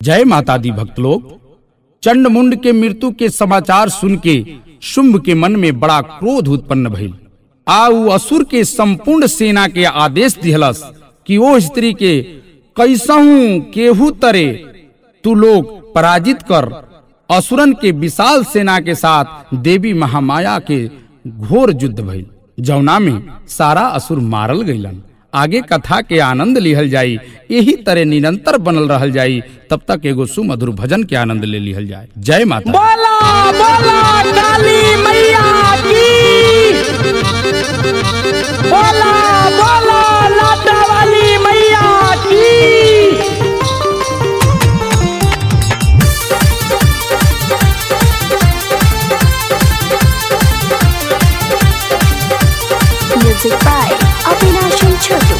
जय माता दी भक्त लोग चंड मुंड के मृत्यु के समाचार सुन के शुंभ के मन में बड़ा क्रोध उत्पन्न भइल आ उ असुर के संपूर्ण सेना के आदेश दिहलस कि ओ स्त्री के कैसहू केहू तरे तू लोग पराजित कर असुरन के विशाल सेना के साथ देवी महामाया के घोर युद्ध भइल जौना में सारा असुर मारल गईलन आगे कथा के आनंद लिहल जाई यही तरह निरंतर बनल रहल जाई तब तक एगो सुमधुर भजन के आनंद ले लिहल जाए जय माता बोला बोला काली मैया की बोला बोला लाटा वाली मैया की Music by Avinash and Chotu.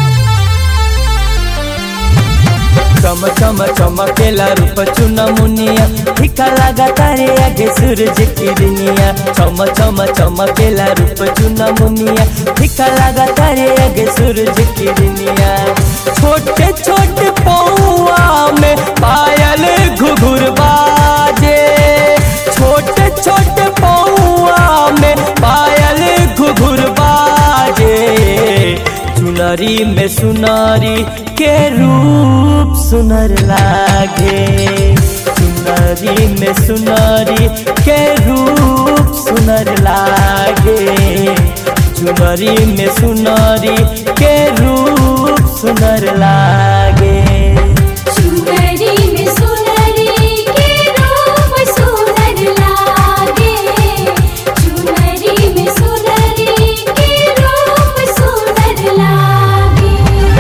चम चम चमकेला रूप चुन मुनिया फीका लगा तारे आगे सूरज किरनिया चम चम चमकेला रूप चुन मुनिया फीका लगा तारे आगे सूरज किरनिया छोटे छोटे पौआ में पायल घुघुर बाजे छोटे छोटे पौआ में पायल घुघुर बाजे चुनरी में सुनारी के रूप सुनर लागे चुनरी में सुनारी के रूप सुनर लागे चुनरी में सुनारी के रूप सुनर लागे चुनरी में सुनरी के रूप सुनर लागे चुनरी में सुनरी के रूप सुनर लागे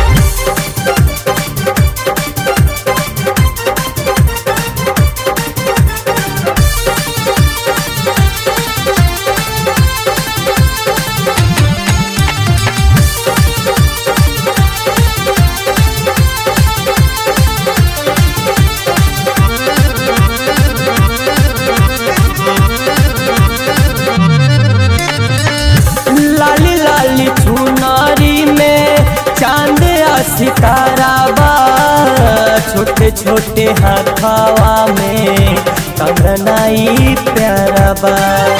लाली लाली चुनारी में चांद आ सितारा बा छोटे छोटे हाथावा में कंगनाई प्यारा बा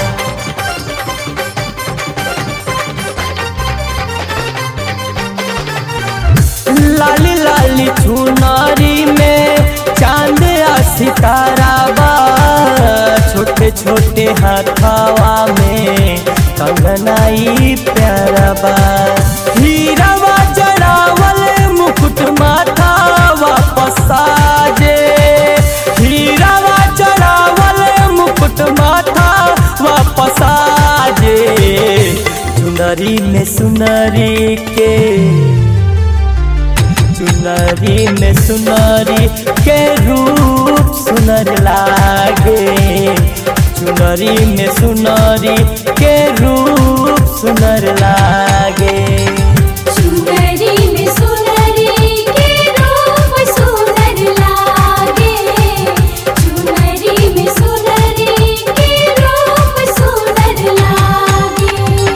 लाली लाली चुनारी में चांद आ सितारा बा छोटे छोटे हाथावा में कंगनाई प्यारा बा हीरावा जड़ावल मुकुट माथा वापस साजे हीरावा जड़ावल मुकुट माथा वापस साजे चुनरी में सुनरी के चुनरी में सुनरी के रूप सुनर लागे चुनरी में सुनरी के रूप सुनर लागे चुनरी में सुनरी के रूप सुनर लागे चुनरी में सुनरी के रूप सुनर लागे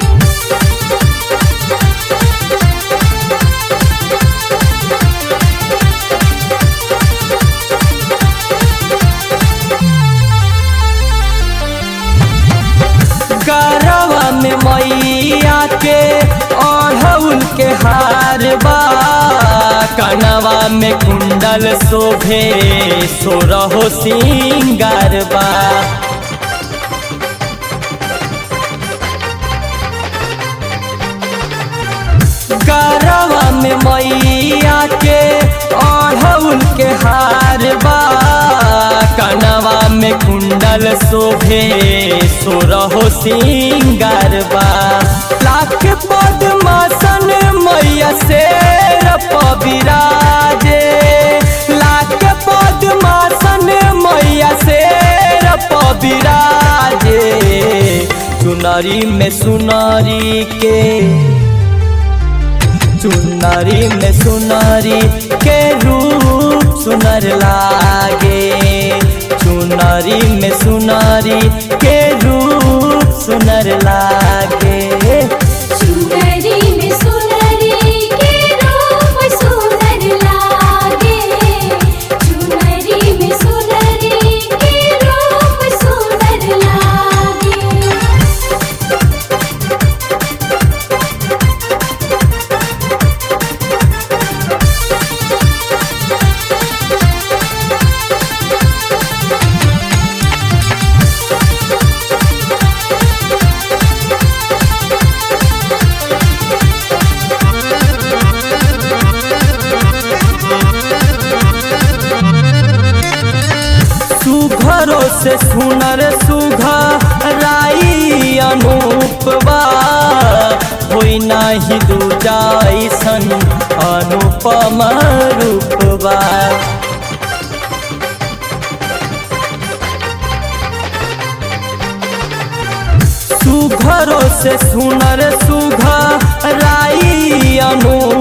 गरवा में मैया के ओढ़ौल के हार बा कनवा में कुंडल शोभे सोरहो सिंगार बा गरवा में मैया के ओढ़ौल के हार बा कनवा में कुंडल शोभे सोरहो सिंगार बा लाख पद्मासन मैया से विराजे लाख पद्मासन मैया से विराजे चुनरी में सुनरी के चुनरी में सुनरी के रूप सुनर लागे चुनरी में सुनरी के रूप सुनर लागे चुनरी में सुनरी के रूप सुनर लागे चुनरी सुघरो से सुनर सुघा राई अनुपवा होई नाही दूजा ऐसन अनुपम रूपवा सुघरो से सुनर सुघा राई अनु